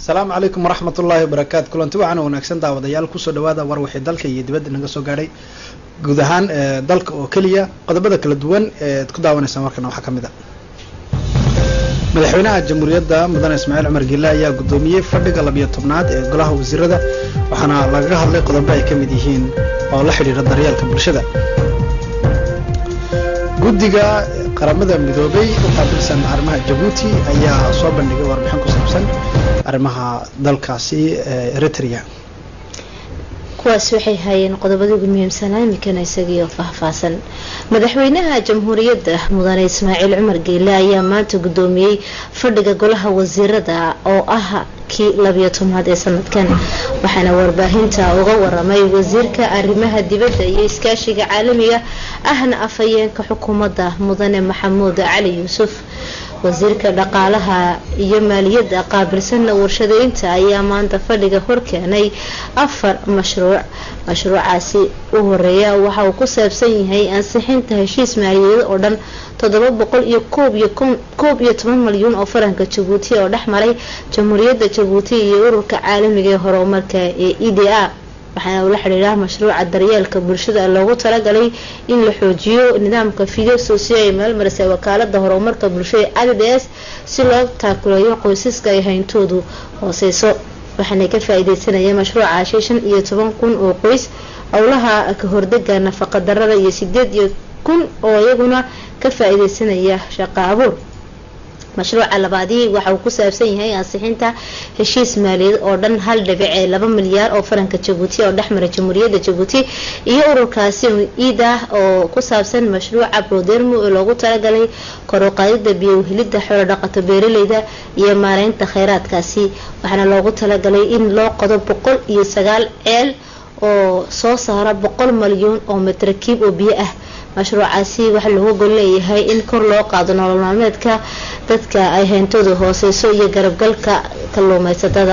asalaamu calaykum waraxmat ullaahi wabarakaatu kulanti waxaan wanaagsan daawadayaal kusoo dhawaada war wixii dalka iyo dibadda naga soo gaadhay guud ahaan dalka oo keliya qodobada kala duwan eed ku daawanaysaan warkana waxaa ka mid a madaxweynaha jamhuuriyadda mudane ismaaciil cumar gille ayaa guddoomiyey fadhiga labiyo tobnaad ee golaha wasiirada waxaana lagaga hadlay qodobo ay ka mid yihiin oo la xidhiira daryeelka bulshada guddiga qaramada midoobay u qaabilsan arrimaha jabuuti ayaa soo bandhigay warbixin ku saabsan arrimaha dalkaasi eritrea kuwaas waxay hayeen qodobadii ugu muhiimsanaa iminkana isagiioo faahfaahsan madaxweynaha jamhuuriyadda mudane ismaaciil cumar geyle ayaa maanta guddoomiyey fadhiga golaha wasiirada oo ah kii labiyo tobnaad ee sanadkan waxaana warbaahinta uga waramay wasiirka arrimaha dibadda iyo iskaashiga caalamiga ahna afhayeenka xukuumadda mudane maxamuud cali yuusuf wasiirka dhaqaalaha iyo maaliyadda qaabilsanna warshadeynta ayaa maanta fadhiga horkeenay afar mashruuc mashruucaasi u horeeya waxa uu ku saabsan yahay ansixinta heshiis maaliyadeed oo dhan toddoba boqol iyo koob iyo toban malyuun oo faranka jabuuti oo dhex maray jamhuuriyadda jabuuti iyo ururka caalamiga ee horumarka ee e d a waxaana ula xidhiidha mashruuca daryeelka bulshada loogu talagalay in la xoojiyo nidaamka fideo soosiyo ay meelmarisay wakaalada horumarka bulshada a d s si loo taakuleeyo qoysaska ay hayntoodu hooseyso waxaana ka faa-ideysanaya mashruucaasi shan iyo toban kun oo qoys howlaha ka hordega nafaqa darada iyo sideed iyo kun oo iyaguna ka faa-ideysanaya shaqa abuur mashruuca labaadii waxa uu ku saabsan yahay ansixinta heshiis maaliyadeed oo dhan hal dhibic ee laba milyaar oo faranka jabuuti oo dhexmara jamhuuriyadda jabuuti iyo ururkaasi iid ah oo ku saabsan mashruuca brodermo ee loogu talagalay koruqaadida biyohelida xoolo dhaqato beeraleyda iyo maareynta kheyraadkaasi waxaana loogu talagalay in loo qodo boqol iyo sagaal ceel oo soo saara boqol malyuun oo mitrakiib oo biyo ah mashruucaasi waxaa looga gol leeyahay in kor loo qaado nolol maalmeedka dadka ay hayntooda hooseyso iyo garabgalka kalluumeysatada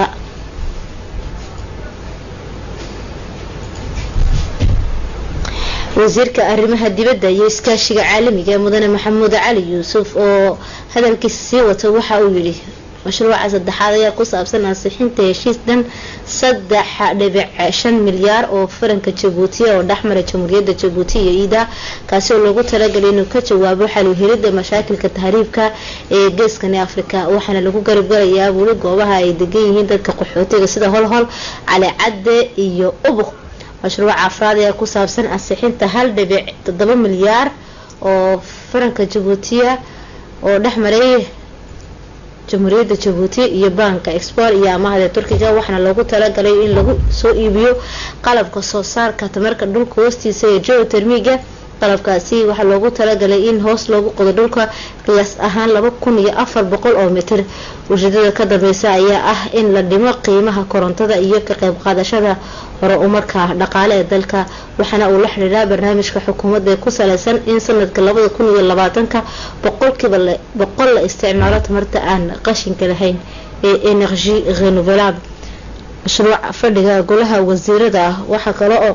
wasiirka arrimaha dibadda iyo iskaashiga caalamiga mudane maxamuud cali yuusuf oo hadalkiisa sii wata waxa uu yidhi mashruuca saddexaad ayaa ku saabsan ansixinta heshiis dhan saddex dhibic shan milyaar oo faranka jabuuti oo dhexmara jamhuuriyadda jabuuti iyo iida kaasi oo loogu talagalay inuu ka jawaabo xaluhelida mashaakilka tahriibka ee geeskani afrika waxaana lagu garabgalayaa weli goobaha ay degan yihiin dadka qaxootiga sida holhol cali cadde iyo ubuk mashruuca afraad ayaa ku saabsan ansixinta hal dhibic toddoba milyaar oo faranka jabuutiya oo dhexmaray jamhuuriyadda jabuuti iyo banka export iyo amahda turkiga waxaana loogu talagalay in lagu soo iibiyo qalabka soo saarka tamarka dhulka hoostiisa ee geotermiga qalabkaasi waxaa loogu talagalay in hoos loogu qodo dhulka qiyaas ahaan laba kun iyo afar boqol oo mitir ujeedada ka dambeysa ayaa ah in la dhimo qiimaha korontada iyo ka qayb qaadashada hore umarka dhaqaale ee dalka waxaana uu la xidhiidhaa barnaamijka xukuumadda ee ku saleysan in sanadka labada kun iyo labaatanka boqolkiiba boqol la isticmaalo tamarta aan qashinka lahayn ee energy renouvelable mashruuca fadhiga golaha wasiirada ah waxaa kale oo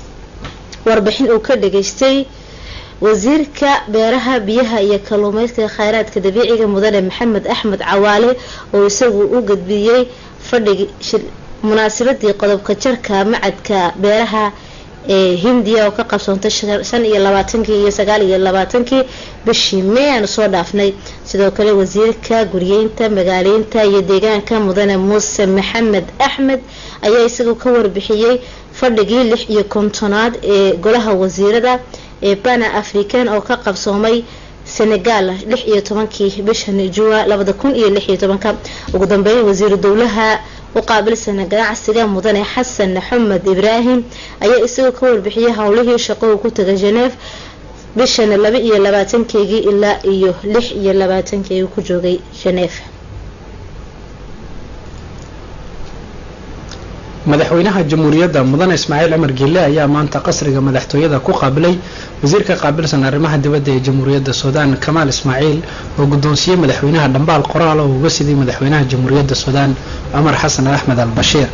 warbixin uu ka dhageystay wasiirka beeraha biyaha iyo kalluumeyska kheyraadka dabiiciga mudane maxamed axmed cawaale oo isagu u gudbiyey fadhigi munaasabadii qodobka jarka macadka beeraha ee hindiya oo ka qabsoontay shan iyo labaatankii iyo sagaal iyo labaatankii bishii may aanu soo dhaafnay sidoo kale wasiirka guryeynta magaaleynta iyo deegaanka mudane muuse maxamed axmed ayaa isagu ka warbixiyey fadhigii lix iyo kontonaad ee golaha wasiirada ee bana african oo ka qabsoomay senegal lix iyo tobankii bishan juwa labada kun iyo lix iyo tobanka ugu dambeyn wasiiru dowlaha u qaabilsana ganacsiga mudane xasan xamed ibraahim ayaa isagoo ka warbixiyay howlihii shaqo uu ku tagay geneef bishan laba iyo labaatankeygii ilaa iyo lix iyo labaatankii uu ku joogay geneef madaxweynaha jamhuuriyadda mudane ismaaciil cumar gille ayaa maanta qasriga madaxtooyada ku qaabilay wasiirka qaabilsan arrimaha dibadda ee jamhuuriyadda suudaan kamaal ismaaciil oo guddoonsiiyey madaxweynaha dhambaal qoraal oo uga siday madaxweynaha jamhuuriyadda suudaan cumar xasan axmed al bashiir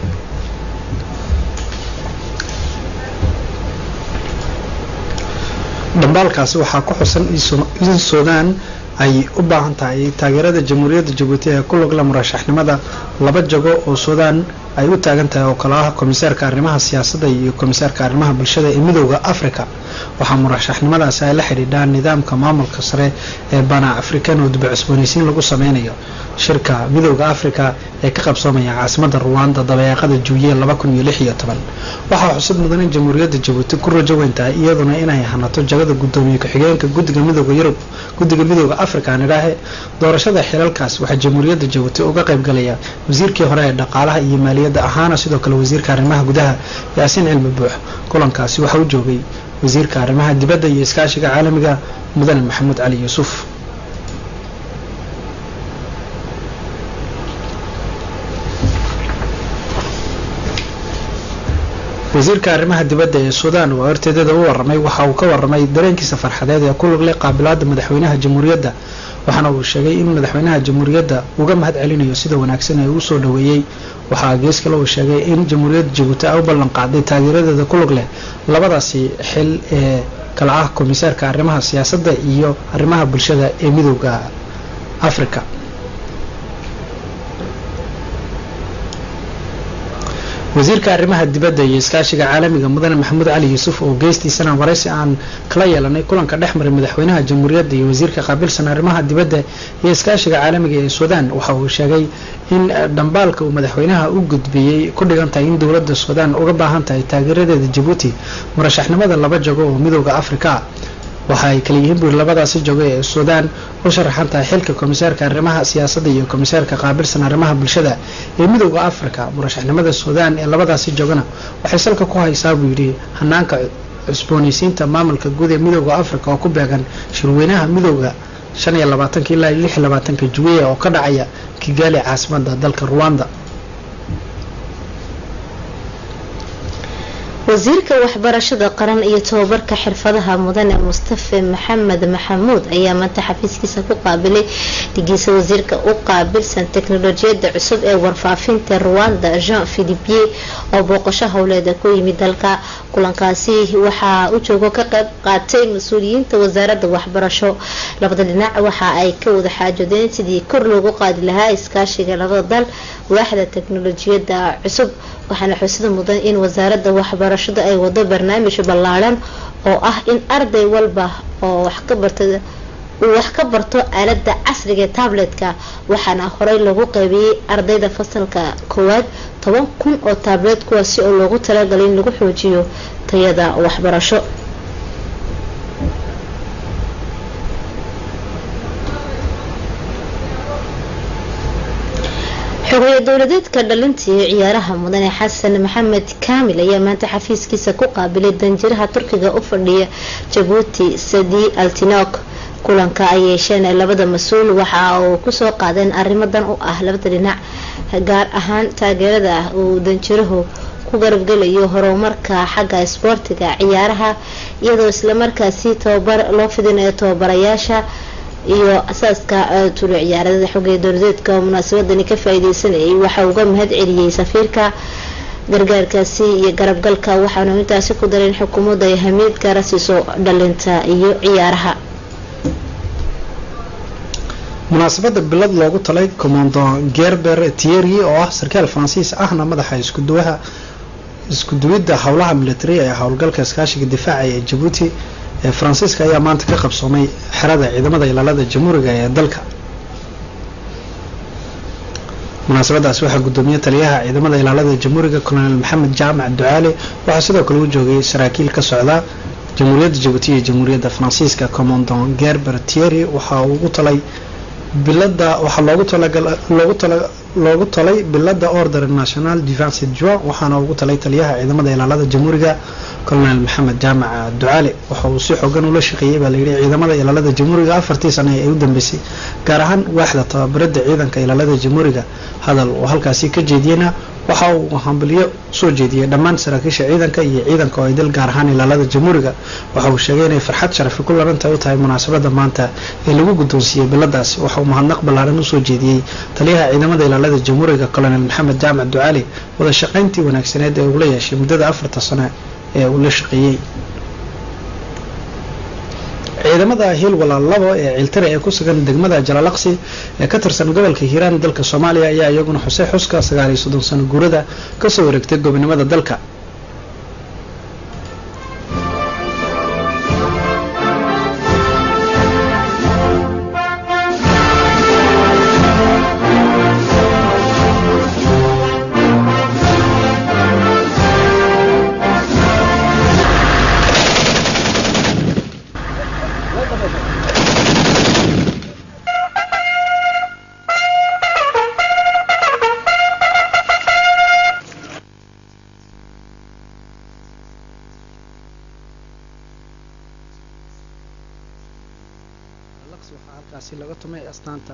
dhambaalkaasi waxaa ku xusan in suudaan ay u baahan tahay taageerada jamhuuriyadda jabuuti ee ku lugla murashaxnimada laba jago oo suudaan ay u taagan tahay oo kale ah komisaarka arrimaha siyaasadda iyo komisaarka arrimaha bulshada ee midooda africa waxaa murashaxnimadaasi ay la xidhiidhaan nidaamka maamulka sare ee bana african oo dib cusboonaysiin lagu sameynayo shirka midooda africa ee ka qabsoomaya caasimada ruwanda dabeeqada juuye laba kun iyo lix iyo toban waxaa xusud mudan in jamhuuriyadda jabuuti ku rajo weyn tahay iyaduna inay hanato jagada gudoomiye ku-xigeenka guddiga midooda yurub guddiga midooda africa aan idhaahe doorashada xilalkaas waxaa jamhuuriyadda jabuuti uga qaybgalaya wasiirkii hore ee dhaqaalaha iyo maaliyadda ahaana sidoo kale wasiirka arrimaha gudaha yaasiin cilmi buux kulankaasi waxa u joogay wasiirka arrimaha dibadda iyo iskaashiga caalamiga mudane maxamuud cali yuusuf wasiirka arrimaha dibadda ee suudaan oo horteedada u waramay waxa uu ka waramay dareenkiisa farxadeed ee ku luglay qaabilaada madaxweynaha jamhuuriyadda waxaana uu sheegay in madaxweynaha jamhuuriyadda uga mahad celinayo sida wanaagsan ee uu soo dhoweeyey waxaa gees kale uu sheegay in jamhuuriyadda jabuuti ay u ballan qaaday taageeradeeda ku lug leh labadaasi xil ee kala ah komisaarka arrimaha siyaasadda iyo arrimaha bulshada ee midooda africa wasiirka arrimaha dibadda iyo iskaashiga caalamiga mudane maxamuud cali yuusuf oo geestiisana waraysi aan kala yeelanay kulanka dhex maray madaxweynaha jamhuuriyadda iyo wasiirka qaabilsan arrimaha dibadda iyo iskaashiga caalamiga ee suudaan waxa uu sheegay in dhambaalka uu madaxweynaha u gudbiyey ku dhigan tahay in dowladda suudaan uga baahan tahay taageeradeeda jabuuti murashaxnimada laba jago oo midooda africa waxa ay kala yihiin buuri labadaasi jogo ee suudaan u sharaxan tahay xilka komisaarka arrimaha siyaasadda iyo komisaarka qaabilsan arrimaha bulshada ee midooda africa murashaxnimada suudaan ee labadaasi jogona waxay salka ku haysaa buu yidhi hanaanka cusboonaysiinta maamulka guud ee midooda africa oo ku beegan shirweynaha midooda shan iyo labaatanka ilaa lix iyo labaatanka juweya oo ka dhacaya kigaali caasimada dalka ruwanda wasiirka waxbarashada qaran iyo tobabarka xirfadaha mudane mustafe maxamed maxamuud ayaa maanta xafiiskiisa ku qaabilay dhigiisa wasiirka u qaabilsan teknolojiyada cusub ee warfaafinta ruwanda jean philipier oo booqasho howleeda ku yimid dalka kulankaasi waxaa u joogo ka qayb qaatay mas-uuliyiinta wasaarada waxbarasho labada dhinac waxa ay ka wada xaajoodeen sidii kor loogu qaadi lahaa iskaashiga labada dal waaxda teknolojiyada cusub waxaana xusida mudan in wasaarada waxbarashada ay wado barnaamij ballaaran oo ah in arday walba oo wax ka barta uu wax ka barto aalada casriga ee tabletka waxaana horey lagu qaybiyey ardayda fasalka koowaad toban kun oo tablet kuwaasi oo loogu talagalay in lagu xoojiyo tayada waxbarasho xogeeye dowladeedka dhalintii ciyaaraha mudane xasan maxamed kaamil ayaa maanta xafiiskiisa ku qaabilay danjiraha turkiga u fadhiya jabuuti sadi altinok kulanka ay yeesheen labada mas-uul waxa uu kusoo qaadeen arrimadan u ah labada dhinac gaar ahaan taageerada uu danjirahu ku garabgelayo horumarka xagga isboortiga ciyaaraha iyadoo islamarkaasi tababar loo fidinayo tababarayaasha iyo asaaska tulo ciyaaradada xogee dowladeedka oo munaasabadani ka faa-ideysanayay waxa uga mahad celiyey safiirka gargaarkaasi iyo garabgalka waxaanu intaasi ku dareen xukuumadda ay hamiid gaara siiso dhalinta iyo ciyaaraha munaasabada bilad loogu talay commando gerber tieri oo ah sarkaal faransiis ahna madaxa iskuduwaha iskuduwidda howlaha military ee howlgalka iskaashiga difaaca ee jabuuti ee faransiiska ayaa maanta ka qabsoomay xerada ciidamada ilaalada jamhuuriga ee dalka munaasabadaas waxaa gudoomiye taliyaha ciidamada ilaalada jamhuuriga colonel maxamed jaamac ducaale waxaa sidoo kale u joogay saraakiil ka socda jamhuuriyadda jabuuti iyo jamhuuriyadda faransiiska commandon gerber tieri waxa uu ugu talay bilada waxaa loogu talagalloogu tala loogu talay bilada order national defense juan waxaana ugu talay taliyaha ciidamada ilaalada jamhuuriga colonel maxamed jaamac ducaale waxa uu si xoogan ula shaqeeyey baa layidhi ciidamada ilaalada jamhuuriga afartii sane ee u dambeysay gaar ahaan waaxda tababarada ciidanka ilaalada jamhuuriga hadal oo halkaasi ka jeediyena waxa uu hambalyo soo jeediyey dhammaan saraakiisha ciidanka iyo ciidanka oo ay dal gaar ahaan ilaalada jamhuuriga waxa uu sheegay inay farxad sharafi ku larantahay u tahay munaasabada maanta ee lagu guddoonsiiyey biladaas waxa uu mahadnaq ballaaran usoo jeediyey taliyaha ciidamada ilaalada jamhuuriga colonel maxamed jaamac ducaali wada shaqayntii wanaagsaneed ee uu la yeeshay muddada afarta sano ee uu la shaqeeyey ciidamada hiil walaalabo ee ciiltare ee ku sugan degmada jalalaqsi ee ka tirsan gobolka hiiraan dalka soomaaliya ayaa iyaguna xusay xuska sagaal iyo soddon sano guurada kasoo wareegtay gobonimada dalka waxaa halkaasi laga tumay astaanta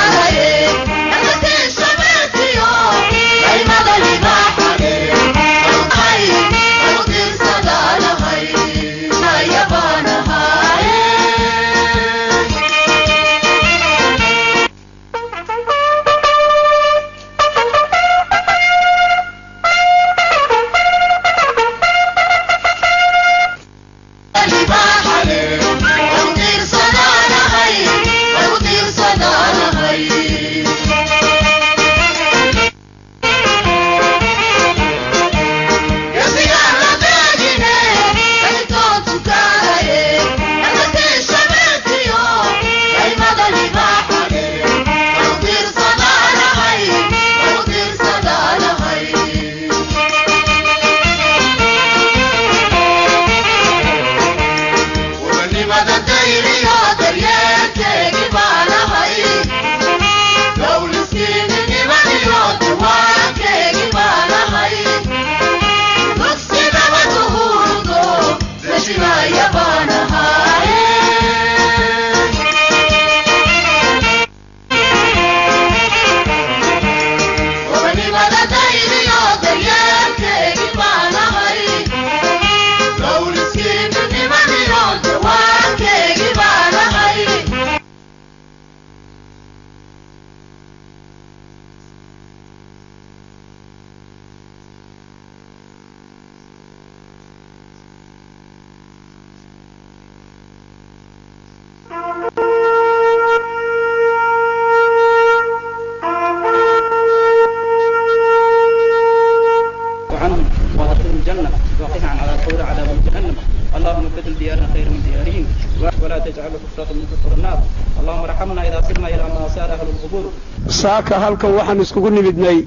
عنهم وادخلهم الجنة وقنا عن عذاب القبر عذاب جهنم اللهم بدل ديارنا خير من ديارهم ولا تجعل كفرة من كفر النار اللهم ارحمنا إذا صرنا إلى ما سار أهل القبور saaka halkan waxaan iskugu nimidnay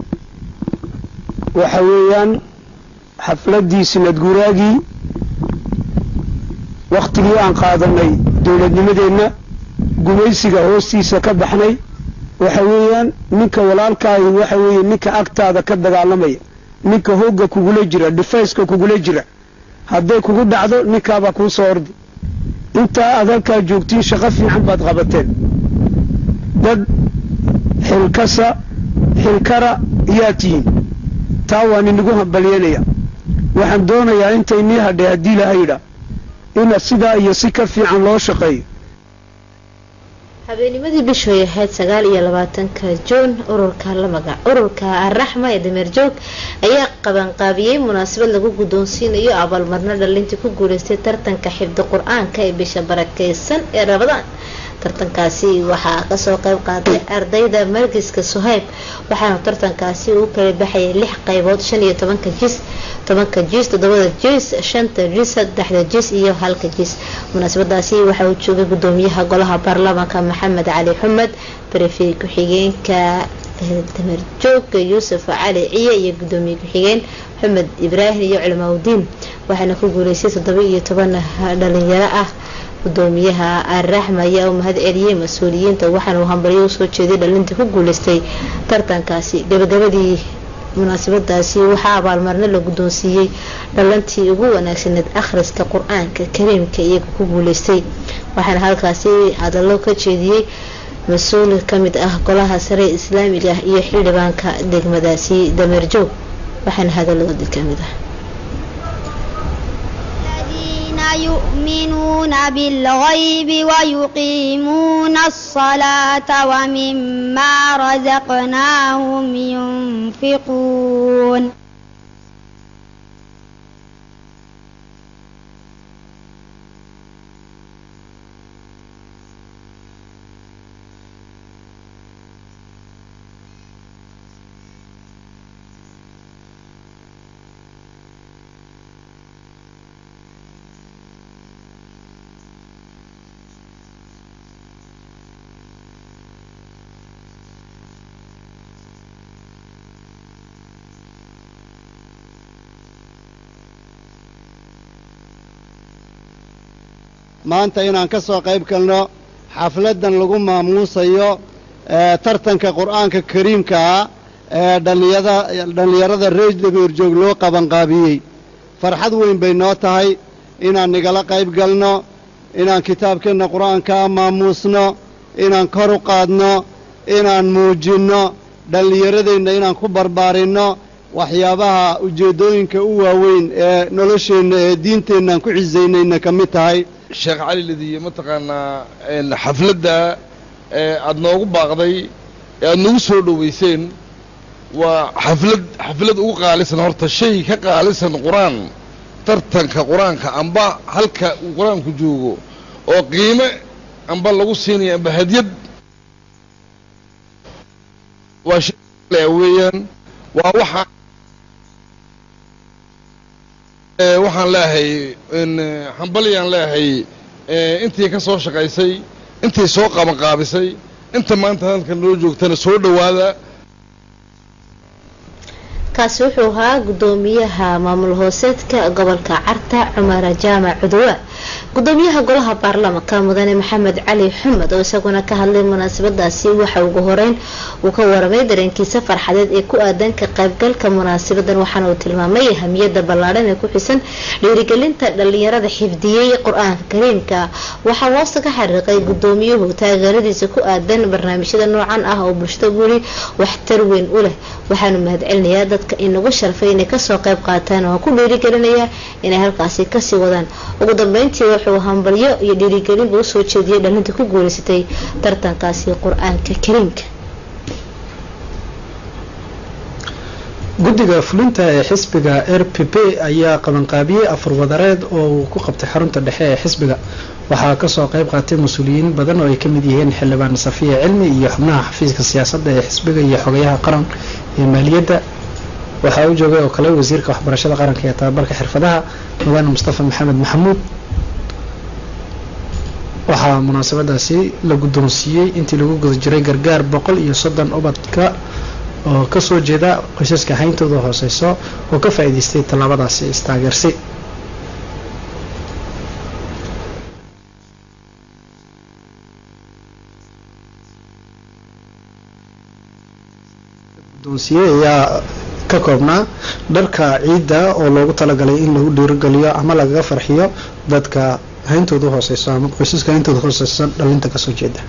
waxa weeyaan xafladdii sinad guuraagii wakhtigii aan qaadanay dowladnimadeenna gumaysiga hoostiisa ka baxnay waxa weeyaan ninka walaalkaahi waxa weeye ninka agtaada ka dagaalamaya ninka hoogga kugula jira dhifayska kugula jira hadday kugu dhacdo ninkaabaa kuu soo ordi intaa aad halkaa joogtiin shaqo fiican baad qabateen dad xilkasa xilkara yaa tihiin taa waan inagu hambalyanaya waxaan doonayaa intaynii hadhay haddii lahayidha ina sidaa iyo si ka fiican loo shaqeeyo habeenimadii bishoy ahayd sagaal iyo labaatanka juun ururka la magac ururka araxma ee dameer joog ayaa qabanqaabiyey munaasabad lagu guddoonsiinayo abaalmarno dhalintii ku guuleystay tartanka xifdi qur-aanka ee bisha barakeysan ee rabadaan tartankaasi waxaa kasoo qeyb qaatay ardayda margiska suhayb waxaana tartankaasi uu kala baxayay lix qeybood shan iyo tobanka jis tobanka jis toddobada jis shanta jis saddexda jis iyo halka jis munaasabadaasi waxa uu joogay gudoomiyaha golaha baarlamaanka maxamed cali xumed barefi ku-xigeenka damarjooga yuusuf cali ciye iyo gudoomiye ku-xigeen xumed ibraahim iyo culimaauddiin waxaana ku guuleystay toddoba iyo toban dhalinyaro ah gudoomiyaha araxma ayaa u mahad celiyey mas-uuliyiinta waxaana uu hambalyo usoo jeeday dhalintii ku guuleystay tartankaasi gabagabadii munaasabadaasi waxaa abaalmarno la guddoonsiiyey dhalantii ugu wanaagsaneed akhriska qur-aanka kariimka iyaga ku guuleystay waxaana halkaasi hadallo ka jeediyey mas-uul kamid ah golaha sare islaamiga ah iyo xildhibaanka degmadaasi dameerjoog waxaana hadaladoodii kamid ah يؤمنون بالغيب ويقيمون الصلاة ومما رزقناهم ينفقون maanta inaan ka soo qayb galno xafladdan lagu maamuusayo ee tartanka qur'aanka kariimka ah ee dhallinyada dhallinyarada reer dabeerjoog loo qabanqaabiyey farxad weyn bay noo tahay inaan nigala qayb galno inaan kitaabkeenna qur'aankaa maamuusno inaan kor u qaadno inaan muujinno dhallinyaradeenna inaan ku barbaarinno waxyaabaha ujeeddooyinka u waaweyn ee nolosheenna ee diinteennaaan ku cisaynayna ka mid tahay sheekh cali lidiye mataqaanaa xafladda ee aada noogu baaqday ee aada nagu soo dhowayseen waa xaflad xaflad ugu qaalisan horta shay ka qaalisan qur-aan tartanka qur-aanka amba halka uu qur-aanku joogo oo qiime amba lagu siinaya amba hadyad waa shay weeyaan waa waxaa waxaan leehay hambalyaan leehay intii ka soo shaqaysay intii soo qabanqaabisay inta maanta halkan loo joogtana soo dhowaada kaasi wuxuu ahaa gudoomiyaha maamul hooseedka gobolka carta cumar jaamac cuduwa gudoomiyaha golaha baarlamaanka mudane maxamed cali xumed oo isaguna ka hadlay munaasabadaasi waxa ugu horeyn uu ka waramay dareenkiisa farxadeed ee ku aadan ka qaybgalka munaasabadan waxaana uu tilmaamay ahamiyada ballaadhan ee ku xisan dhiirigelinta dhalinyarada xifdiyey qur-aanka kariimka waxaa hoosta ka xariiqay gudoomiyuhu taageeradiisa ku aadan barnaamijyada noocan ah oo bulshada guri waxtar weyn u leh waxaanu mahadcelinayaa dadka inagu sharfay inay kasoo qayb qaataan oo ku dhiirigelinaya inay halkaasi kasii wadaan ugu dambeyntii wuxuu hambalyo iyo dhiirigelinba usoo jeediyay dhalinta ku guuleysatay tartankaasi qur-aanka kariimka guddiga fulinta ee xisbiga r p p ayaa qabanqaabiyey afar wadareed oo uu ku qabtay xarunta dhexe ee xisbiga waxaa kasoo qayb qaatay mas-uuliyiin badan oo ay kamid yihiin xildhibaan safiya cilmi iyo xubnaha xafiiska siyaasadda ee xisbiga iyo xogayaha qaran ee maaliyadda waxaa u joogay oo kale wasiirka waxbarashada qaranka ee tababarka xirfadaha mudane mustafa maxamed maxamuud waxaa munaasabadaasi la guddoonsiiyey intii lagu guda jiray gargaar boqol iyo soddon ubadka oo kasoo jeeda qoysaska hayntooda hooseyso oo ka faa'iidaystay tallaabadaasi istaageersi guddoonsiye ayaa ka koobnaa dharka ciidda oo loogu talagalay in lagu dhiirogeliyo ama lagaga farxiyo dadka hayntooda hooseyso ama qoysaska hayntooda hooseyso dhalinta kasoo jeeda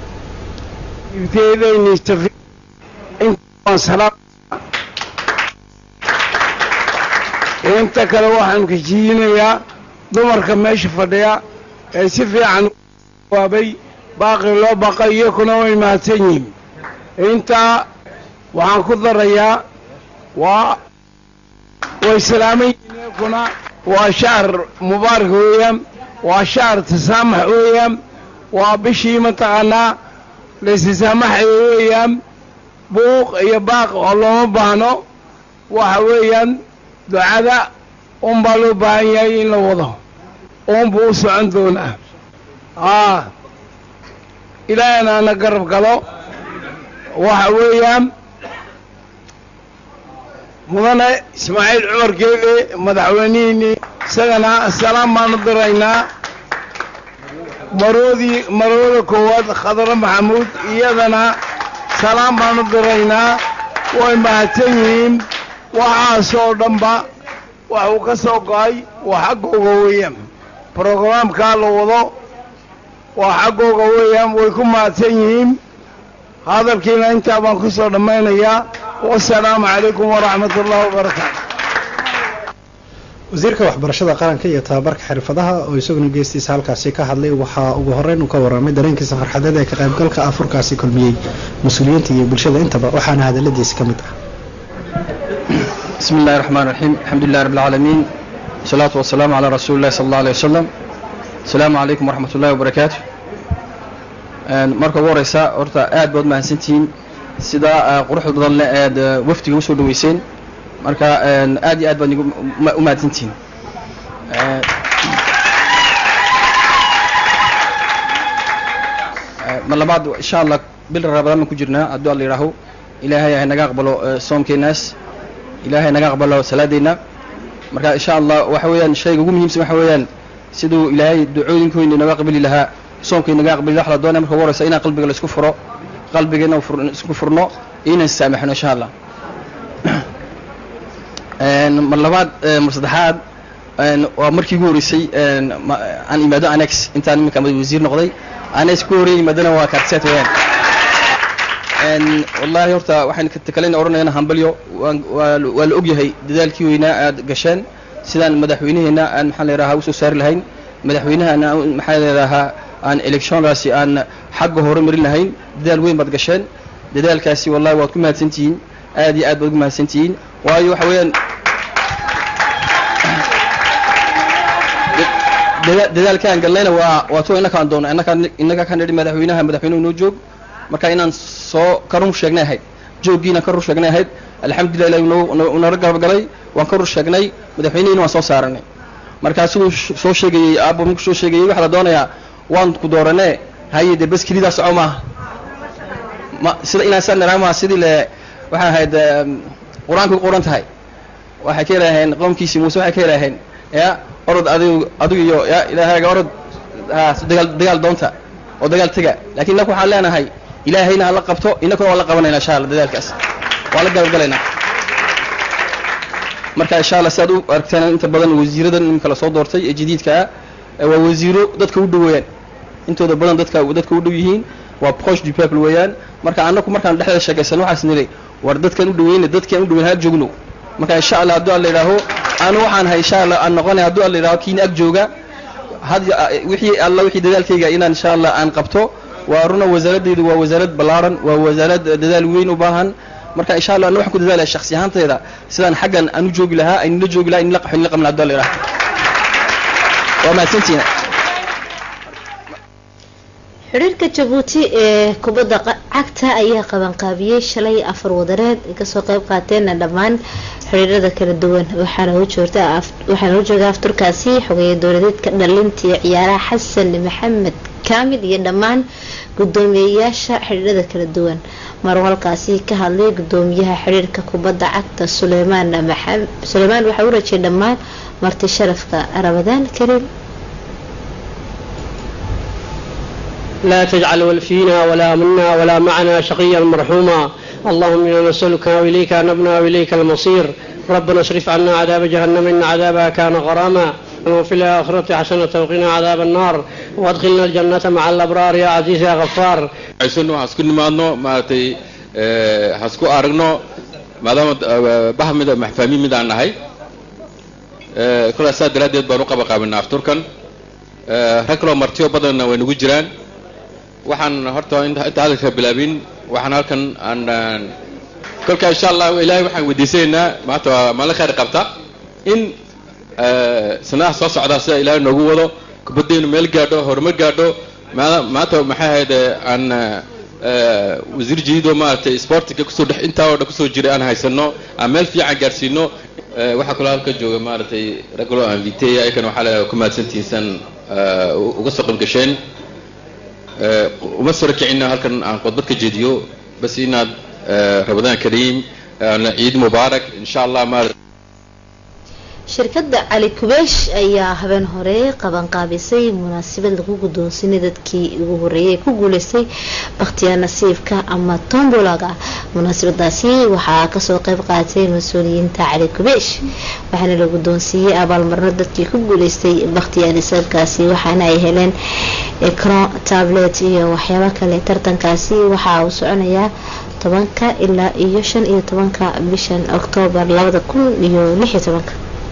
inta kale waxaan kajiinayaa dumarka meesha fadhiya ee si fiican waabay baaqi loo baqay iyakuna way mahadsan yihiin intaa waxaan ku darayaa waa way salaaman yihiin iyakuna waa shahr mubaarak weeyaan waa shahr tasaamax weeyaan waa bishii mataqaanaa laysisaamaxaya weeyaan buuq iyo baaq oo looma baahno waxa weeyaan ducada unbaa loo baahan yahay in la wado uunbuu u socon doonaa aa ilaahayna ana garab galo waxa weeyaan mudane ismaaciil cumar geele madaxweynihiinii isagana salaam baanu diraynaa maroodii marooda koowaad khadre maxamuud iyadana salaam baanu diraynaa way mahadsan yihiin waxaasoo dhanba wax uu ka soo go-ay waa xaggooga weeyaan brogaraamkaa la wado waa xaggooga weeyaan way ku mahadsan yihiin hadalkiina intaa baan ku soo dhammaynayaa wasalaamu calaykum waraxmat ullahi wabarakaatu wasiirka waxbarashada qaranka iyo tababarka xirfadaha oo isaguna geestiisa halkaasi ka hadlay waxaa ugu horeyn uu ka warramay dareenkiisa farxadeed ee ka qaybgalka afurkaasi kulmiyey mas-uuliyiinta iyo bulshada intaba waxaana hadaladiisa ka mid ah بسم الله الرحمن الرحيم الحمد لله رب العالمين والصلاة والسلام على رسول الله صلى الله عليه وسلم السلام عليكم ورحمة الله وبركاته marka ugu horeysa horta aad baad mahadsantihiin sida quruxda badan le aad wafdiga usoo dhaweyseen marka aad iyo aad baad u mahadsantihiin mar labaad insha allah bil rabadaan baan ku jirnaa hadduu alla yidhaaho ilaahay hay naga aqbalo soomkeenaas ilaahay naga aqbalo salaadeenna marka insha allah waxa weeyaan shayga ugu muhiimsan waxa weeyaan siduu ilaahay ducooyinkoyna inaga aqbali lahaa soonka inaga aqbali lahaa waxaa la doonaya marka ugu horeysa inaan qalbiga la isku furo qalbiga inaan fur- isku furno iyo inaan saamaxno insha allah Een, mar labaad ee, mar saddexaad een, waa markii ugu horeysay een, ma- aan imaado annex intaan iminka wasiir noqday annex ku horeeyay imaadana waa kaartiseet weeyaan Een, wallaahi horta waxaan ka kalena odhanayana hambalyo waan- waa la- waa la ogyahay dadaalkii weynaa aad gasheen sidaan madaxweynaheena aan maxaa la yidhahaa usoo saari lahayn madaxweynahana aan- maxaa la yidhahaa aan electionkaasi aan xagga hore marin lahayn dadaal weyn baad gasheen dadaalkaasi wallahi waad ku mahadsantihiin aad iyo aad baad ugu mahadsantihiin waayo waxa weeyaan dada- dadaalkaan galnayna waa waa tuwa innakaan doona innakaan innaga kan nidhi madaxweynaha madaxweynuhu noo joog marka inaan soo ka run sheegnay ahayd jooggiina ka run sheegnay ahayd alxamdulilah ilahi noo nala garab galay waan ka run sheegnay madaxweynihina waan soo saaranay markaa siduu sh- soo sheegayey aabbo markuu soo sheegayey waxaa la doonayaa waan ku dooranee haye dee bas kelidaa soco maaha ma sida inaan saa niraa maaha sidii le waxay ahayd em, qur-aanka ku qoran tahay waxay ka ilaaheen qowmkiisii muuse waxay ka ilaaheen ya orod adigu adigu iyo ya ilaahayga orod ha dagaal dagaal doonta oo dagaal tega laakiin innaku waxaan leenahay ilaahayna ha la qabto innakuna waan la qabanayna insha allah dadaalkaas waan la garabgalaynaa marka insha allah sidaad u aragteen inta badan wasiiradan iminka lasoo doortay ee jadiidka ah ee waa wasiiro dadka u dhow weeyaan intooda badan dadka dadka u dhow yihiin waa proche du peuple weeyaan marka annaku markaan dhexdeeda sheekaysano waxaas nidhi war dadkan u dhaweyna dadkan u dhaweyn ha joogno marka insha allah hadduu alla yidhaaho anu waxaan hay insha allah aan noqonay hadduu alla yidhaaho kiina ag jooga had wixii alla wixii dadaalkayga inaan insha allah aan qabto waa runa wasaaraddeedu waa wasaarad ballaaran waa wasaarad dadaal weyn u baahan marka insha allah ana waxaan ku dadaalaya shakhsi ahaantayda sidaan xaggan aan u joogi lahaa aynila joogi lahaa inla qaxo inla qabna hadduu alla yidhaaho waa mahadsantiina xiriirka jabuuti ee kubadda qa- cagta ayaa qabanqaabiyey shalay afar wadareed ay kasoo qeyb qaateenna dhammaan xiriirada kala duwan waxaana u joogta af- waxaana u jooga afturkaasi xogeeya dowladeedka dhalinta iyo ciyaaraha xasan maxamed kaamil iyo dhammaan gudoomiyeyaasha xiriirada kala duwan maruu halkaasi ka hadlay gudoomiyaha xiriirka kubadda cagta suleymaan maxamed suleymaan waxaa u rajiyay dhammaan marti sharafka ramadaan kariim لا تجعل فينا ولا منا ولا معنا شقيا مرحوما اللهم انا نسالك واليك نبنا واليك المصير ربنا اصرف عنا عذاب جهنم ان عذابها كان غراما وفي الاخره حسنه وقنا عذاب النار وادخلنا الجنه مع الابرار يا عزيز يا غفار aysan waxaan isku nimaadno maaragtay eh, ha isku aragno maadaama eh, bah mida maxfaamiin mid aan nahay Eh, kolaa saa daraaddeed baan u qaba qaabinaa afturkan Eh, rag kaloo martiyo badanna way nagu jiraan waxaan horta inta inta hadalka bilaabin waxaan halkan aan aan- kolka insha allah ilaahay waxaan weydiisanaynaa maanta waa maalin khayr qabta in eh, sanadaha soo socda sida ilaahay noogu wado kubaddeenu meel gaadho horumar gaadho maada- maanta maxay ahayd eh, aan eh, wasiir jadiid oo maaragtay sportiga kusoo dhex intaa oo dhan kusoo jiray aan haysano aan meel fiican gaarsiino Eh, waxaa kaloo halka jooga maaragtay rag kaloo aan viteya ayakan waxaa leeyahay ku mahadsantihiisan eh, uga soo qayb gasheen Eh, uma soo rakicina halkan aan khudbad ka jeediyo bas inaad eh, ramadaan kariim eh, ciid mubaarak insha allah maarata shirkadda cali kubeesh ayaa habeen hore qabanqaabisay munaasabad lagu guddoonsinay dadkii ugu horeeyay ee ku guuleystay bakhtiyaa nasiibka ama tombolaga munaasabadaasi waxaa kasoo qeyb qaatay mas-uuliyiinta cali kubeesh waxaana la guddoonsiiyey abaalmarno dadkii ku guuleystay bakhtiyaa nasiibkaasi waxaana ay heleen ecran tablet iyo waxyaabo kale tartankaasi waxaa uu soconayaa tobanka ilaa iyo shan iyo tobanka bishan oktoobar labada kun iyo lix iyo tobanka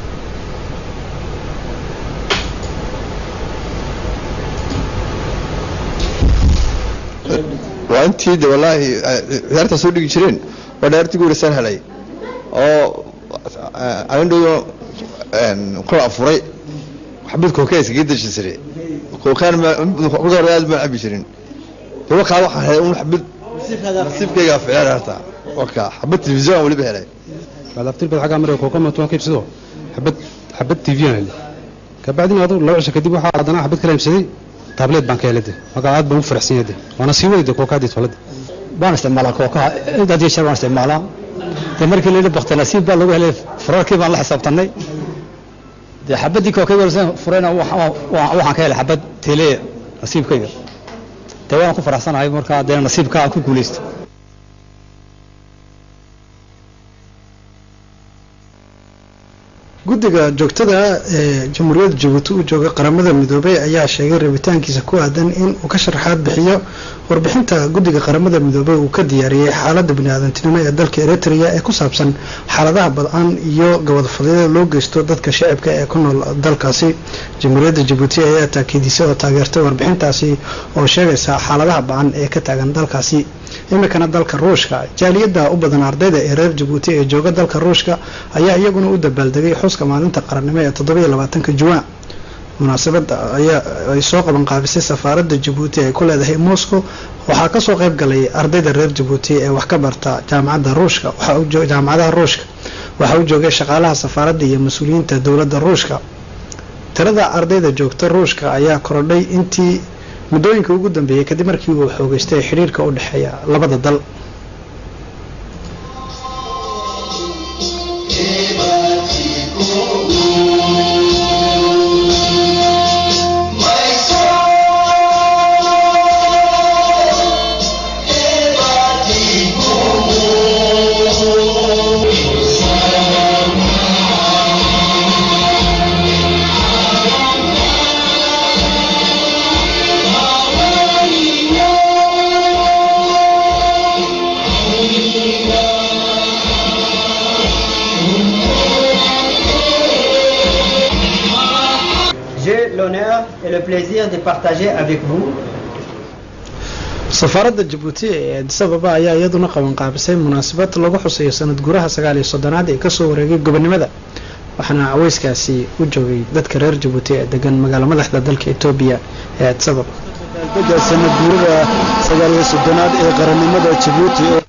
waa intii de wallaahi ciyaarta soo dhigi jireen waa dhaartii guureysaan helay oo anindhoyo kula afuray xabad kookaa iskaga deji jiray kookaan kuda hore aad baan cabi jirin daba kaa waxaan helay un xabad nasiibkaygaa ficlaan harta waka xabad telefisyon aan weliba helay baad bad xaggaa maraya kookama tuwan ka ibsado xabad xabad tv aan helay kabacdina adu laba cisho kadib waxaa haddana xabad kala ibsaday tablet baan ka helay de marka aad baan u faraxsan yahay de waana sii wadi de kookaadii tolada waan isticmaalaa kookaha intaad iyo jeer waan isticmaalaa dee markii la yidhi bakti nasiib baa lagu helay fararkii baan la xisaabtanay dee xabaddii kookayga furayna waxaan ka helay xabad teeleya nasiibkayga dee waan ku faraxsanahay markaa dee nasiibka aan ku guulaysto guddiga joogtada ee jamhuuriyadda jabuuti u jooga qaramada midoobey ayaa sheegay rabitaankiisa ku aadan in uu ka sharaxaad bixiyo warbixinta guddiga qaramada midoobey uu ka diyaariyey xaaladda biniaadantinimo ee dalka eritrea ee ku saabsan xaaladaha bad-an iyo gabadfadyada loo geysto dadka shacibka ee ku nool dalkaasi jamhuuriyadda jabuuti ayaa taakiidisay oo taageertay warbixintaasi oo sheegaysa xaaladaha ba-an ee ka taagan dalkaasi iminkana dalka ruushka jaaliyadda u badan ardayda ee reer jabuuti ee jooga dalka ruushka ayaa iyaguna u dabaaldegay xuska maalinta qarannimo ee toddobiyo labaatanka juwaan munaasabadda ayaa ay soo qaban qaabisay safaaradda jabuuti ay ku leedahay moscow waxaa kasoo qayb galay ardayda reer jabuuti ee wax ka barta jaamacadda ruushka jaamacadaha ruushka waxaa u joogay shaqaalaha safaaradda iyo mas-uuliyiinta dowladda ruushka tirada ardayda joogta ruushka ayaa korodhay intii muddooyinka ugu dambeeyey kadib markii uu xoogeystay xidhiirka u dhexeeya labada dal J'ai l'honneur et le plaisir de partager avec vous safaaradda jabuuti ee addis ababa ayaa iyaduna qaban qaabisay munaasabad lagu xuseeyo sanad guuraha sagaal iyo soddonaad ee kasoo wareegay gobonimada waxaana caweyskaasi u joogay dadka reer jabuuti ee degan magaalo madaxda dalka etoobiya ee addis ababa daga sanad guurada sagaal iyo soddonaad ee qarannimada jabuuti oo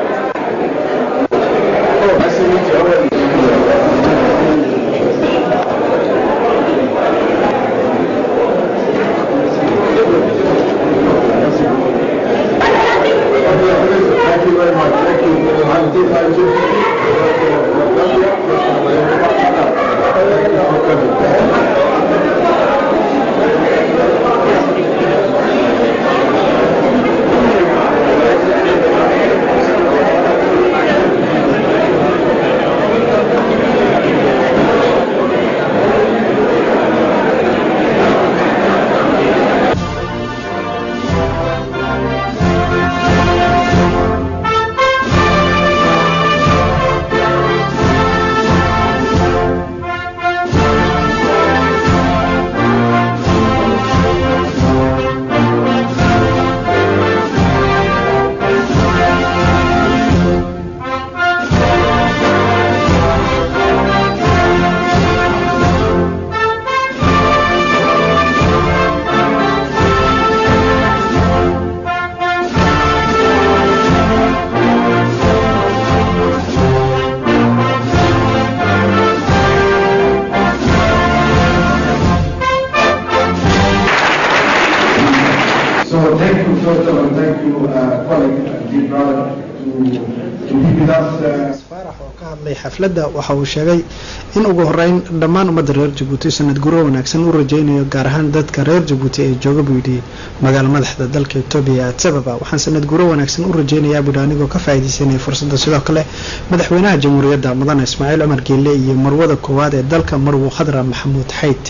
So thank you first of all, thank you uh, colleague and dear brother to, to be with us. Uh, ka hadlay xafladda waxa uu sheegay in ugu horeyn dhammaan ummadda reer jabuuti sanad guro wanaagsan u rajaynayo gaar ahaan dadka reer jabuuti ee jooga buu yidhi magaalo madaxda dalka etoobiya addis ababa waxaan sanad guro wanaagsan u rajaynayaa buuhi anigoo ka faa'iidaysanaya fursadda sidoo kale madaxweynaha jamhuuriyadda mudane ismaaciil cumar geelle iyo marwada koowaad ee dalka marwo khadra maxamuud xayd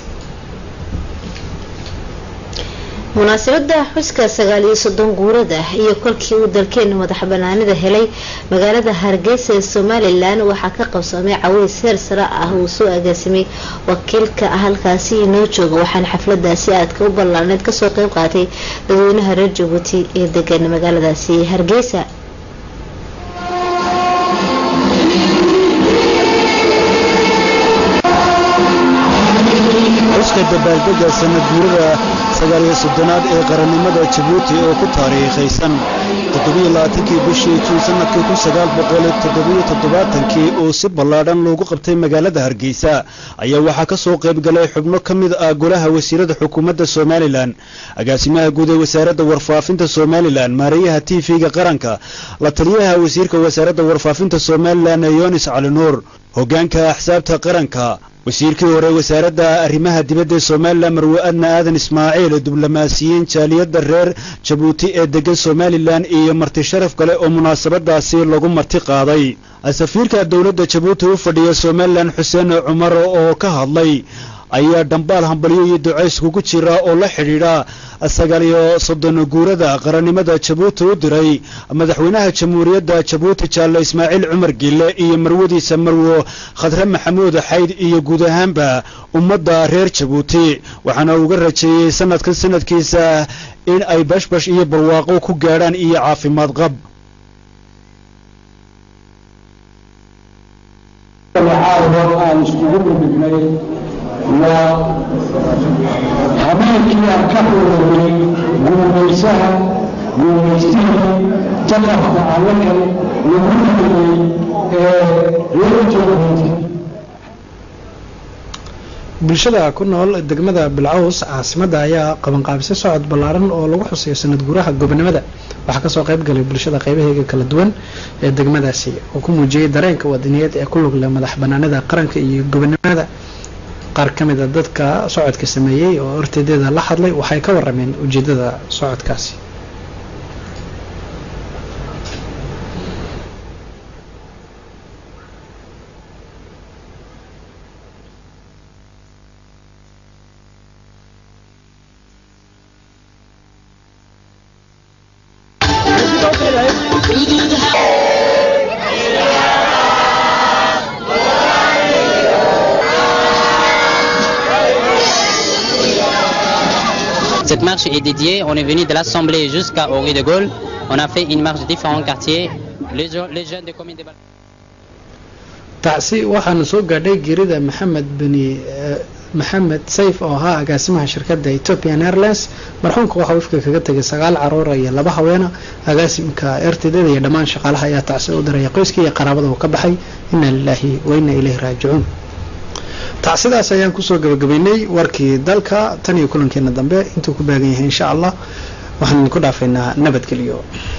munaasabada xuska sagaal iyo soddon guurada iyo kolkii uu dalkeena madax banaanida helay magaalada hargeysa ee somalilan waxaa ka qabsoomay caweys heer sare ah uu soo agaasimay wakiilka halkaasi inoo jooga waxaana xafladaasi aadka u ballaarneyd kasoo qeyb qaatay dadweynaha reer jabuuti ee degan magaaladaasi hargeysa xuska dabaaldega sanad guurada sagaal iyo soddonaad ee qarannimada jabuuti oo ku taariikhaysan toddobiyo labaatankii bishii juun sannadkii kun sagaal boqol toddobiyo toddobaatankii oo si ballaadhan loogu qabtay magaalada hargeysa ayaa waxaa ka soo qayb galay xubno ka mid ah golaha wasiirada xukuumadda somalilan agaasimaha guud ee wasaaradda warfaafinta somalilan maareeyaha t v-ga qaranka la taliyaha wasiirka wasaaradda warfaafinta somalilan yonis cali nuur hoggaanka axsaabta qaranka wasiirkii hore wasaaradda arrimaha dibadda ee somalilan marwe adna aadan ismaaciil diblomaasiyiin jaaliyadda reer jabuuti ee degan somalilan iyo marti sharaf kale oo munaasabadaasi lagu marti qaaday safiirka dowladda jabuuti u fadhiya somalilan xuseen cumar oo ka hadlay ayaa dhambaal hambalyo iyo ducays kugu jira oo la xidhiidha sagaal iyo soddon guurada qarannimada jabuuti u diray madaxweynaha jamhuuriyadda jabuuti jaalle ismaaciil cumar gille iyo marwadiisa marwo khadre maxamuud xayd iyo guud ahaanba ummadda reer jabuuti waxaana uga rajeeyey sanadkan sanadkiisa in ay bashbash iyo barwaaqo ku gaadhaan iyo caafimaad qab aan iskugu midnay waa habeenkii aan ka xuruurnay guumaysaha guumaystihii jaqafka allakan lagu xidhay ee reer jabuuti bulshada ku nool degmada bilcaws caasimadda ayaa qabanqaabisay socod ballaaran oo lagu xuseeyo sanad guuraha gobonimada waxaa kasoo qayb galay bulshada qaybaheega kala duwan ee degmadaasi oo ku muujiyey dareenka wadaniyeed ee ku lug leh madax banaanida qaranka iyo gobonimada qaar ka mid a dadka socodka sameeyey oo horteedeeda la hadlay waxay ka warameen ujeedada socodkaasi Cette marche est dédiée, on est venu de l'Assemblée jusqu'à Henri de Gaulle. On a fait une marche de différents quartiers. Les, jo- les jeunes des communes de Bal- tacsi waxaana soo gaadhay geerida maxamed beni maxamed sayf oo ahaa agaasimaha shirkadda ethiopian airlines marxuumka waxaa wifka kaga tegay sagaal caruura iyo laba haweena agaasimka ertidada iyo dhammaan shaqaalaha ayaa tacsi u diraya qoyskii iyo qaraabada uu ka baxay inna lilaahi wa inna ilayhi raajicuun tacsidaas ayaan kusoo gabagabaynay warkii dalka tan iyo kulankeena dambe intuu ku baagan yahay insha allah waxaan idinku dhaafaynaa nabadgelyo